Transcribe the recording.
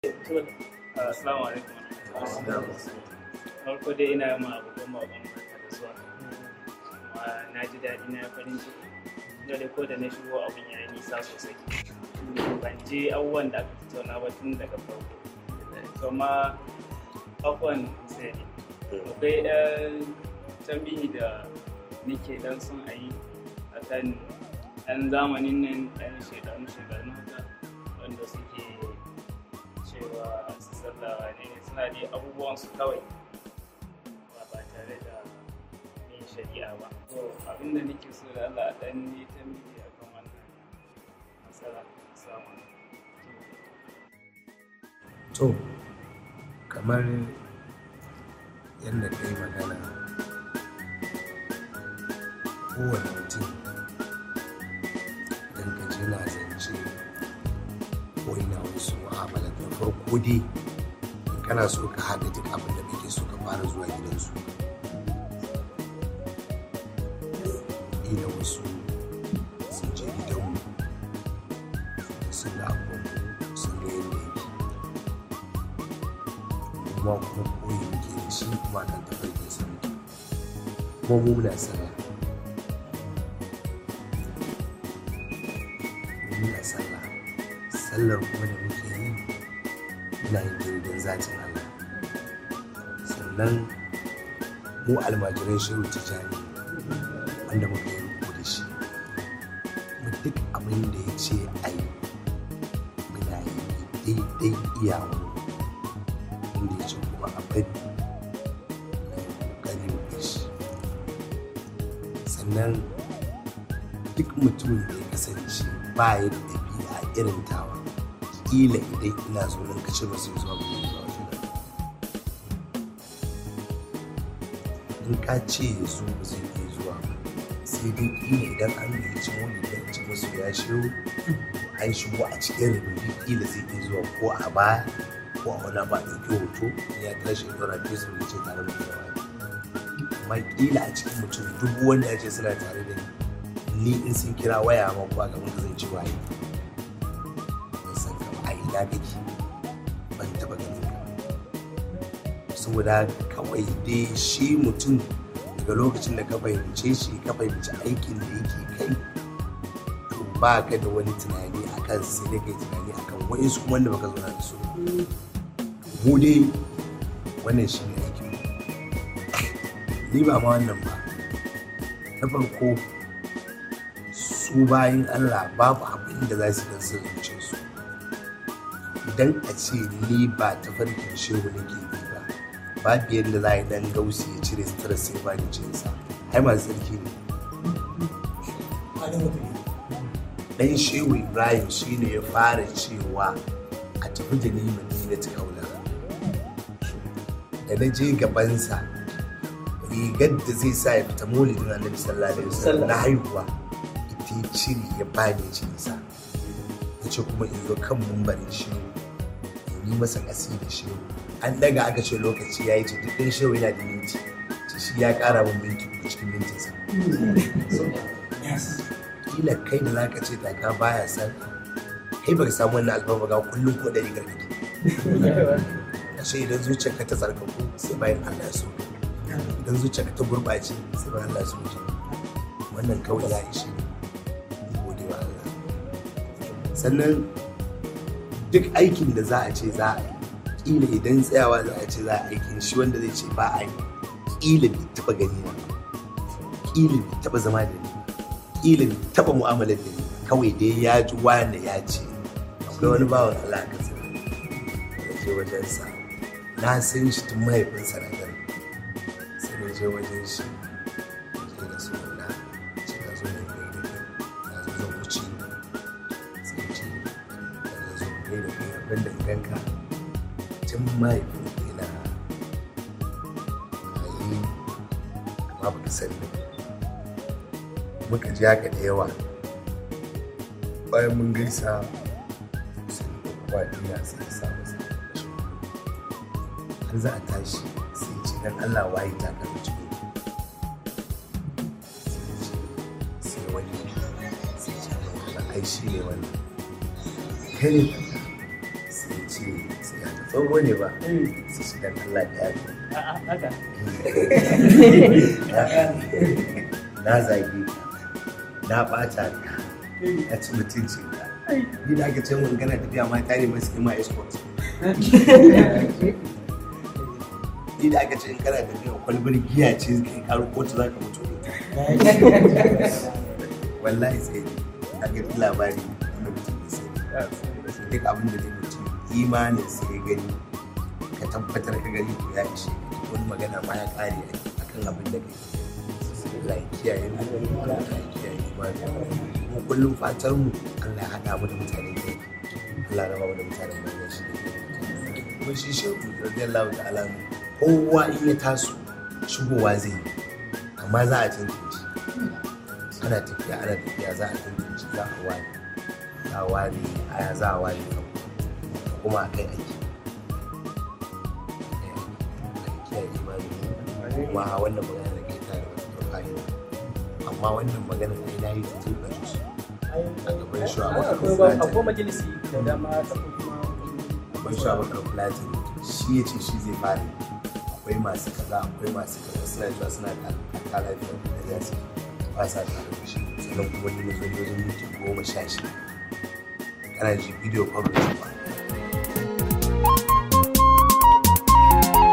Assalamu alaikum. Farko dai ina ma abokan bakon barka da zuwa. Kuma na ji daɗi na farin ciki. Da dai ko da na shigo abin ya yi nisa sosai. Ban ji abubuwan da aka tattauna ba tun daga farko. To ma abubuwan sai akwai ɗan tambihi da nake dan son a yi a kan ɗan zamanin nan ɗan shekaru shekaru haka wanda suke cewa su sallawa ne suna dai abubuwan su kawai ba ba tare da yin shari'a ba to abinda nake so da Allah dan ne tambaye akan wannan matsala samu to kamar yadda ka yi magana kowane mutum idan ka je na zance ko ina wasu mu'amala da farko dai kana so ka haɗa duk abin da kake so ka fara zuwa gidansu ila wasu sun je gidanmu sun ga abubuwan sun ga yadda yake kuma kuma koyi muke da shi kuma kan tafarkin sa muke kuma mu muna sallah mu muna sallah sallar kuma da muke yi muna yin gidan zatin Allah sannan mu almajiran shehu tijani wanda muka yi rubu da shi mu duk abin da ya ce a yi muna yi daidai iyawa inda ya ce kuma a bari gani mu shi sannan duk mutumin da ya kasance ba ya da ɗabi'a irin tawa kila idan ina zo nan kace ba sai zuwa gobe zuwa wajen in ka ce ya zo ba zai iya zuwa ba sai dai kila idan an gayyaci wani da ya ci masu ya shiru an shigo a cikin rubutu kila zai iya zuwa ko a baya ko a wani ba ɗauki hoto ya tashi ya ɗora facebook ya ce tare da yawa amma kila a cikin mutum dubu wanda ya ce suna tare da ni ni in sun kira waya ma kuwa gaban ka zan ci waye ban san ka ba a ina kake ban taɓa ganin ka saboda kawai dai shi mutum daga lokacin da ka fahimce shi ka fahimci aikin da yake kai to ba ka da wani tunani a kan sai dai kai tunani a kan wa'insu kuma wanda baka zauna da su mu dai wannan shi ne aikin mu ni ba ma wannan ba na farko su bayan Allah babu abin da za su dan sun zuce su idan a ce ni ba ta farkin shehu nake bi ba babu yadda za a yi dan gausi ya cire sutura sai ba ni cinsa ai masu tsarki ne dan shehu ibrahim shine ya fara cewa a tafi da ni madina ta kaula da na je gabansa rigar da zai sa ya fita maulidin annabi sallallahu alaihi wasallam na haihuwa ita ya cire ya bani cinsa ya ce kuma in zo kan mumbarin shehu in yi masa kasi da shehu an daga aka ce lokaci ya yi ce duk ɗan shehu yana da minti ce shi ya ƙara min minti uku cikin mintinsa kila kai da zaka ce taka baya san kai baka samu wannan alfarma ga kullum ko ɗari gargaɗi ashe idan zuciyarka ta tsarkaku sai bayan Allah ya so idan zuciyarka ta gurɓace sai bayan Allah ya so wannan kawai ya ishe ni gode wa Allah sannan duk aikin da za a ce za a yi kila idan tsayawa za a ce za a aikin shi wanda zai ce ba a yi kila bai taba gani na kila bai taba zama da ni kila bai taba mu'amalar da ni kawai dai ya ji wani ya ce akwai wani bawan Allah ka tsira da je wajen sa na san shi tun mahaifinsa na gani sai na je wajen shi je da su na ce ka zo ne kai da kai na zo zan wuce sai ce ka zo kai da kai abin da ganka tun mahaifin yana yi amma ba ka sani muka ji haka da yawa bayan mun gaisa sai da kuwa duniya sai ya samu sa har za a tashi sai ce dan Allah waye ta ka ciki sai wani sai ce ai shi ne wani kai ne sai ce sai tsoho ne ba su su dan Allah da yafi a'a haka na zage ka na ɓata ka na ci mutuncin ka ni da aka ce mun gana tafiya mata ne masu ma escort ni da aka ce in kana tafiya kwalbar giya ce kai karo kotu za ka mutu wallahi sai a ga labari na mutum da sai duk abin da zai mutum imanin sai gani ka tabbatar ka gani ko ya ishe wani magana ma ya kare a kan abin da kai Allah ya kiyaye mu Allah ya kiyaye imani mu kullum fatar mu Allah ya hada mu da mutane ne Allah ya raba mu da mutanen banza shi ne kuma shi shehu radiyallahu ta'ala kowa in ya taso shigowa zai yi amma za a tantance ana tafiya ana tafiya za a tantance za a ware za a ware aya za a ware kan kuma a kai aiki kiyaye imani kuma wannan magana da kai ta da wata fa'ida amma wannan magana da na yi tun da su a gaban shi a bakar akwai majalisi da dama ta kuma gaban shi a bakar platin shi ya ce shi zai fara akwai masu kaza akwai masu kaza suna cewa suna da kala lafiyar da za su ba sa tare da shi sannan kuma ni na zo wajen minti goma sha shida kana ji video coverage ba